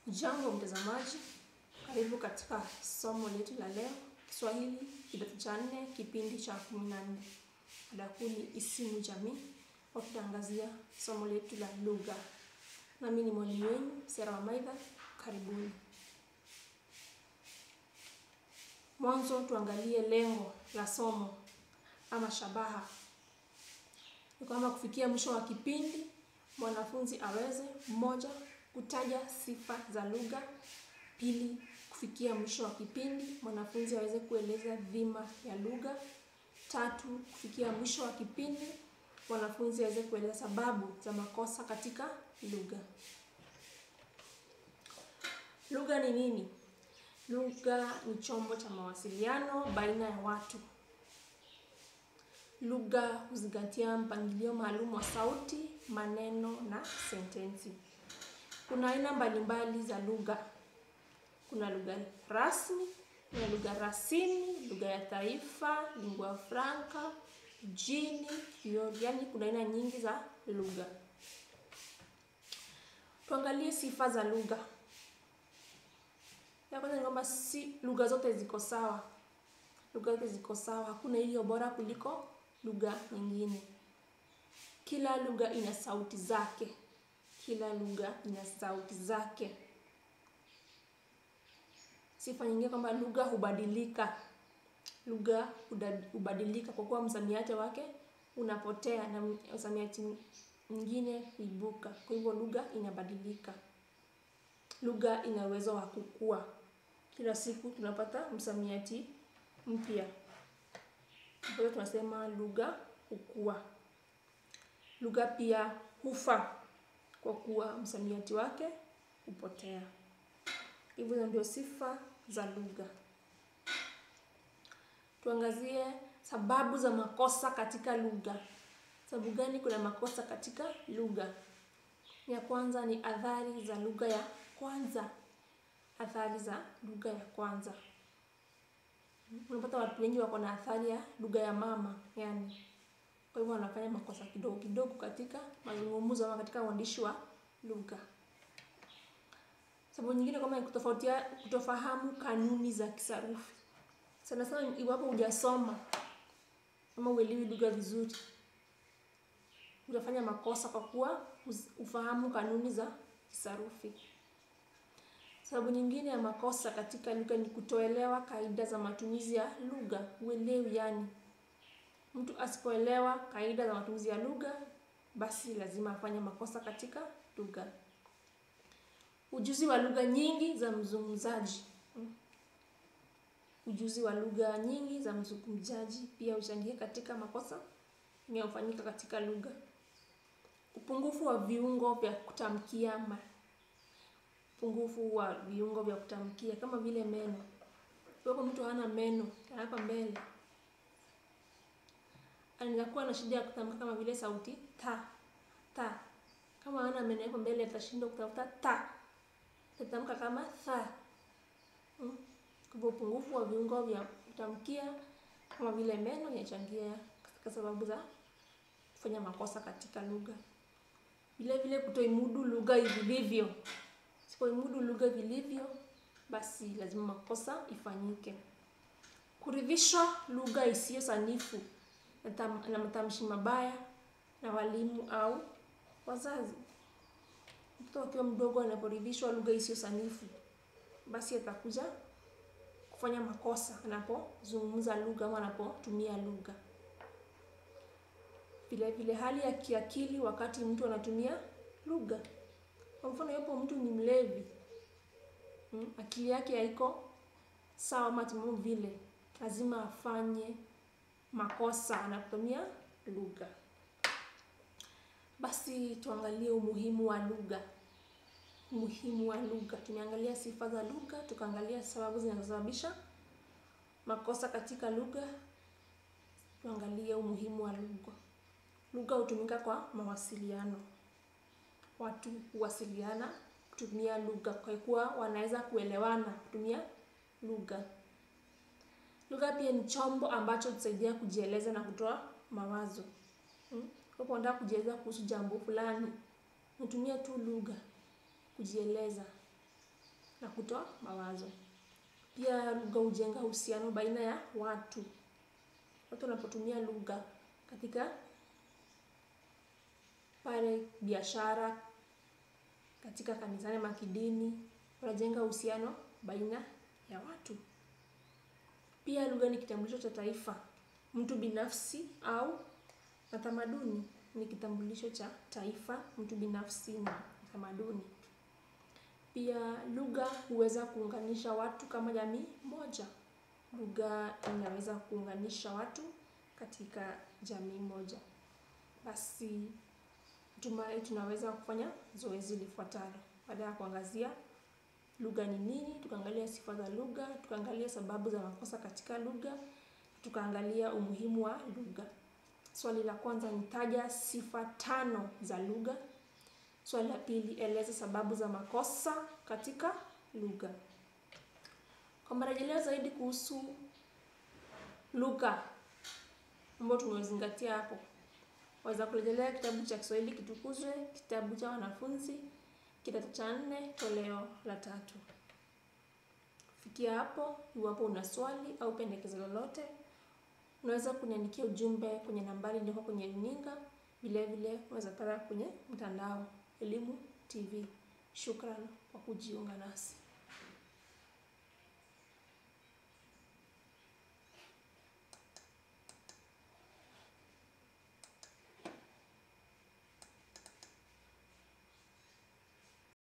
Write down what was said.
Jambo mtazamaji, karibu katika somo letu la leo, Kiswahili kidato cha nne, kipindi cha kumi na nne. Mada kuu ni isimu jamii, wakitangazia somo letu la lugha. Nami ni mwalimu wenu Sera Wamaidha, karibuni. Mwanzo tuangalie lengo la somo ama shabaha. Ni kwamba kufikia mwisho wa kipindi mwanafunzi aweze moja, kutaja sifa za lugha; pili, kufikia mwisho wa kipindi mwanafunzi aweze kueleza dhima ya lugha; tatu, kufikia mwisho wa kipindi mwanafunzi aweze kueleza sababu za makosa katika lugha. Lugha ni nini? Lugha ni chombo cha mawasiliano baina ya watu. Lugha huzingatia mpangilio maalum wa sauti, maneno na sentensi. Kuna aina mbalimbali za lugha. Kuna lugha rasmi, kuna lugha rasimu, lugha ya taifa, lingua franca, jini, kioli, yaani kuna aina nyingi za lugha. Tuangalie sifa za lugha. Ya kwanza ni kwamba si lugha zote ziko sawa. Lugha zote ziko sawa, hakuna iliyo bora kuliko lugha nyingine. Kila lugha ina sauti zake. Kila lugha ina sauti zake. Sifa nyingine kwamba lugha hubadilika. Lugha hubadilika kwa kuwa msamiati wake unapotea na msamiati mwingine kuibuka. Kwa hivyo lugha inabadilika. Lugha ina uwezo wa kukua. Kila siku tunapata msamiati mpya. Kwa hiyo tunasema lugha hukua. Lugha pia hufa kwa kuwa msamiati wake hupotea. Hivyo ndio sifa za lugha. Tuangazie sababu za makosa katika lugha. Sababu gani kuna makosa katika lugha? Ya kwanza ni athari za lugha ya kwanza. Athari za lugha ya kwanza. Unapata watu wengi wako na athari ya lugha ya mama, yaani. Kwa hivyo wanafanya makosa kidogo kidogo katika mazungumzo ama katika uandishi wa lugha. Sababu nyingine kama ni kutofautia kutofahamu kanuni za kisarufi. Sana sana iwapo hujasoma ama huelewi lugha vizuri. Utafanya makosa kwa kuwa hufahamu kanuni za kisarufi. Sababu nyingine ya makosa katika lugha ni kutoelewa kaida za matumizi ya lugha. Huelewi yaani. Mtu asipoelewa kaida za matumizi ya lugha, basi lazima afanye makosa katika lugha. Ujuzi wa lugha nyingi za mzungumzaji. Ujuzi wa lugha nyingi za mzungumzaji pia huchangia katika makosa yanayofanyika katika lugha. Upungufu wa viungo vya kutamkia. Upungufu wa viungo vya kutamkia kama vile meno. Iwapo mtu hana meno ya hapa mbele, anaweza kuwa na shida ya kutamka kama vile sauti ta, ta. Kama hana meno hapa mbele atashindwa kutamka ta. Atatamka kama tha. Kwa hivyo upungufu wa viungo vya kutamkia kama vile meno inachangia katika sababu za kufanya makosa katika lugha. Vile vile kutoimudu lugha vilivyo. Usipoimudu lugha vilivyo, basi lazima makosa ifanyike. Kuridhisha lugha isiyo sanifu na matamshi mabaya na walimu au wazazi. Mtoto akiwa mdogo anaporidhishwa lugha isiyo sanifu, basi atakuja kufanya makosa anapozungumza lugha ama anapotumia lugha. Vile vile hali ya kiakili wakati mtu anatumia lugha. Kwa mfano iwapo mtu ni mlevi, akili yake haiko sawa ama timamu vile, lazima afanye makosa anapotumia lugha. Basi tuangalie umuhimu wa lugha. Umuhimu wa lugha. Tumeangalia sifa za lugha, tukaangalia sababu zinazosababisha makosa katika lugha. Tuangalie umuhimu wa lugha. Lugha hutumika kwa mawasiliano. Watu huwasiliana kutumia lugha kwa kuwa wanaweza kuelewana kutumia lugha. Lugha pia ni chombo ambacho hutusaidia kujieleza na kutoa mawazo. Iwapo unataka kujieleza kuhusu jambo fulani, unatumia tu lugha kujieleza. na kutoa mawazo. Pia lugha hujenga uhusiano baina ya watu. Watu wanapotumia lugha katika pale biashara, katika kanisani ama kidini, wanajenga uhusiano baina ya watu. Pia lugha ni kitambulisho cha taifa, mtu binafsi au na tamaduni. Ni kitambulisho cha taifa, mtu binafsi na tamaduni. Pia lugha huweza kuunganisha watu kama jamii moja. Lugha inaweza kuunganisha watu katika jamii moja. Basi natumai tunaweza kufanya zoezi lifuatalo. Baada ya kuangazia lugha ni nini, tukaangalia sifa za lugha, tukaangalia sababu za makosa katika lugha, tukaangalia umuhimu wa lugha. Swali la kwanza ni taja sifa tano za lugha. Swali la pili, eleza sababu za makosa katika lugha. Kwa marejeleo zaidi kuhusu lugha ambayo tumezingatia hapo, waweza kurejelea kitabu cha Kiswahili Kitukuzwe, kitabu cha wanafunzi kidato cha nne toleo la tatu. Kufikia hapo, iwapo una swali au pendekezo lolote, unaweza kuniandikia ujumbe kwenye nambari iliyoko kwenye runinga. Vile vile unaweza pata kwenye mtandao Elimu TV. Shukran kwa kujiunga nasi.